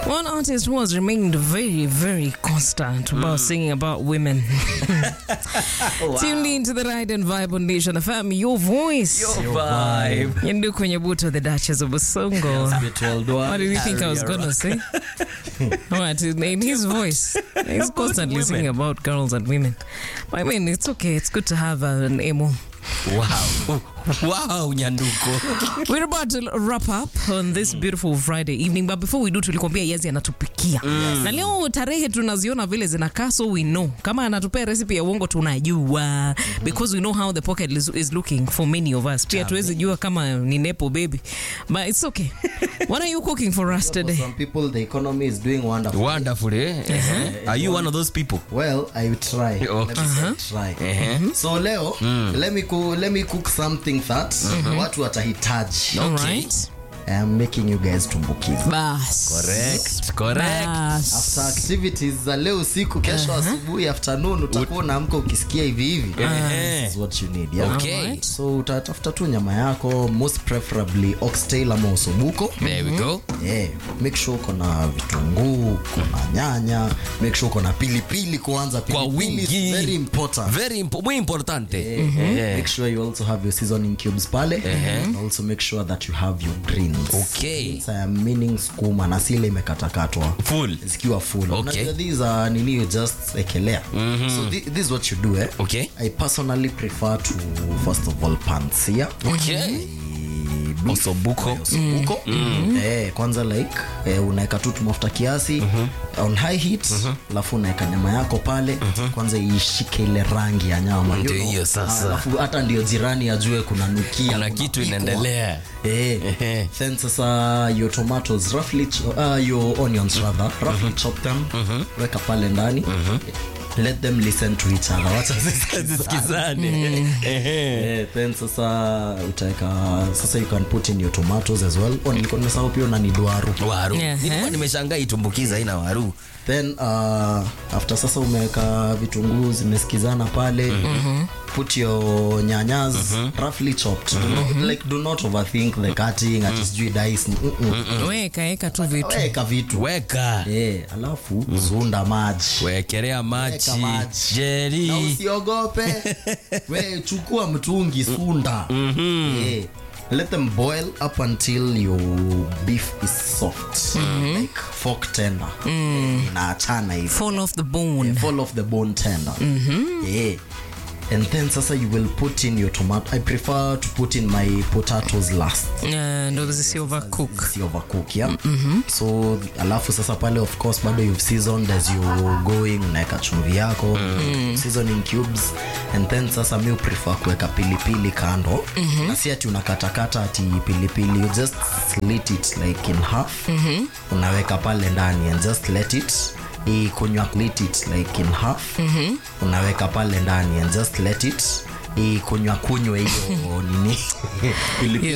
One artist who has remained very, very constant about singing about women. Tuned into the Ride and Vibe on Nation FM, your voice. Your vibe. Yendu kwenye buto, the Duchess of Busongo. What did you think I was going to say? what, in in his voice. He's constantly singing about girls and women. I mean, it's okay. It's good to have uh, an emo. Wow. Wow, Nyanduko. We're about to wrap up on this beautiful Friday evening, but before we do, tulikwambia Yezi anatupikia na leo tarehe tunaziona vile zinakaa, so we know kama anatupea recipe ya uongo tunajua, because we know how the pocket is, is looking for many of us. Pia tuwezi jua kama ni nepo baby, but it's okay. What are you cooking for us For today? some people, the economy is doing wonderful. Wonderful, eh? Uh-huh. Are you one of those people? Well, I will try. Okay. Let me say try. So leo, let me cook, let me cook something that watu watahitaji. All Okay. right. I am making you guys tumbukiza. Bas. Correct. Correct. Bas. After activities za leo usiku, kesho asubuhi afternoon utakuwa unaamka ukisikia hivi hivi. This is what you need. Yeah? Okay. Alright. So utatafuta tu nyama yako most preferably oxtail ama osobuko. There we go. Yeah, make sure uko na vitunguu, uko na nyanya, make sure uko na pilipili kwanza. Kwa Pilipili is wingi. very important. Very impo muy importante. Yeah. Make sure you also have your seasoning cubes pale and also make sure that you have your greens. Okay. So I'm meaning skuma na sile imekatakatwa Full. zikiwa full. Okay. Unajua these are nini you just ekelea. So thi- this is what you do eh. Okay. I personally prefer to first of all pansia. Okay. Beef. Osobuko. Osobuko. Eh, kwanza like eh, unaweka tu mafuta kiasi on high heat alafu unaweka nyama yako pale kwanza ishike ile rangi ya nyama Ndio you know. hiyo sasa. Ah, alafu hata ndio jirani ajue kuna nukia Kuna kitu inaendelea. Eh, Ehe. then sasa your tomatoes roughly ch- uh, your onions rather roughly chop them weka pale ndani let them listen to each other wacha zisikizane. Sikizane. Ehe. Eh, then sasa utaweka sasa you can put in your tomatoes as well oh, nilikuwa nimesahau pia una need waru Waru. Ehe. Nilikuwa nimeshangaa itumbukiza ina waru. then uh, after sasa umeweka vitunguu zimesikizana pale put your nyanyas roughly chopped do not, like do not overthink the cutting ati sijui dice mm -mm. Weka eka tu vitu. weka vitu Weka. Eh, alafu zunda maji Wekelea maji. Weka maji. na Jerry. usiogope we chukua mtungi sunda Eh, let them boil up until your beef is soft like fork tender Eh, inaachana hivi Fall off the bone. fall off the bone tender yeah and then sasa you will put in your tomato i prefer to put in my potatoes last Uh, ndo zisi overcook. si overcook yeah so alafu sasa pale of course bado you've seasoned as you going unaweka chumvi yako seasoning cubes and then sasa mi prefer kuweka pilipili kando na si ati unakatakata ati pilipili you just slit it like in half unaweka pale ndani and just let it ikunywa lit it like in half unaweka pale ndani and just let it ikunywa kunywe hiyo nini pilipili